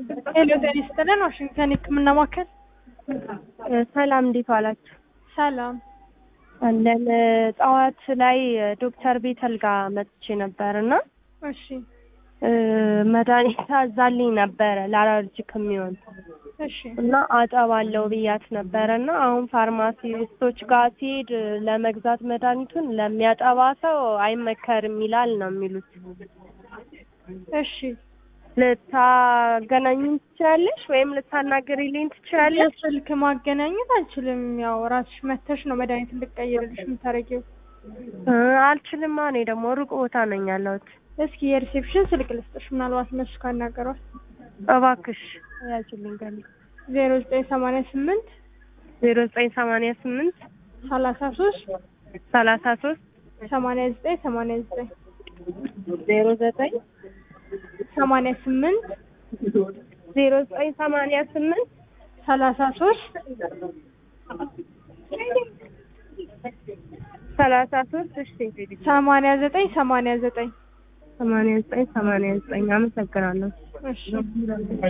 ሄሎ ጤና ይስጥልን ዋሽንግተን የህክምና ማዕከል ሰላም እንዴት ዋላችሁ? ሰላም አለን ጠዋት ላይ ዶክተር ቤተል ጋር መጥቼ ነበር እና እሺ መድኃኒት አዛልኝ ነበረ ለአለርጂክ የሚሆን እሺ እና አጠባለው ብያት ነበረ እና አሁን ፋርማሲስቶች ጋር ሲሄድ ለመግዛት መድኃኒቱን ለሚያጠባ ሰው አይመከርም ይላል ነው የሚሉት። እሺ ልታገናኙኝ ትችላለሽ ወይም ልታናገሪልኝ ትችላለሽ? ስልክ ማገናኘት አልችልም። ያው ራስሽ መተሽ ነው መድኃኒት እንድቀይርልሽ የምታደርጊው። እ አልችልማ እኔ ደግሞ ሩቅ ቦታ ነኝ ያለሁት። እስኪ የሪሴፕሽን ስልክ ልስጥሽ፣ ምናልባት እነሱ ካናገሯት። እባክሽ ያችልኝ ገል ዜሮ ዘጠኝ ሰማንያ ስምንት ዜሮ ዘጠኝ ሰማንያ ስምንት ሰላሳ ሶስት ሰላሳ ሶስት ሰማንያ ዘጠኝ ሰማንያ ዘጠኝ ዜሮ ዘጠኝ ሰማንያ ስምንት ዜሮ ዘጠኝ ሰማንያ ስምንት ሰላሳ ሶስት ሰላሳ ሶስት እሺ ሰማንያ ዘጠኝ ሰማንያ ዘጠኝ ሰማንያ ዘጠኝ ሰማንያ ዘጠኝ አመሰግናለሁ። እሺ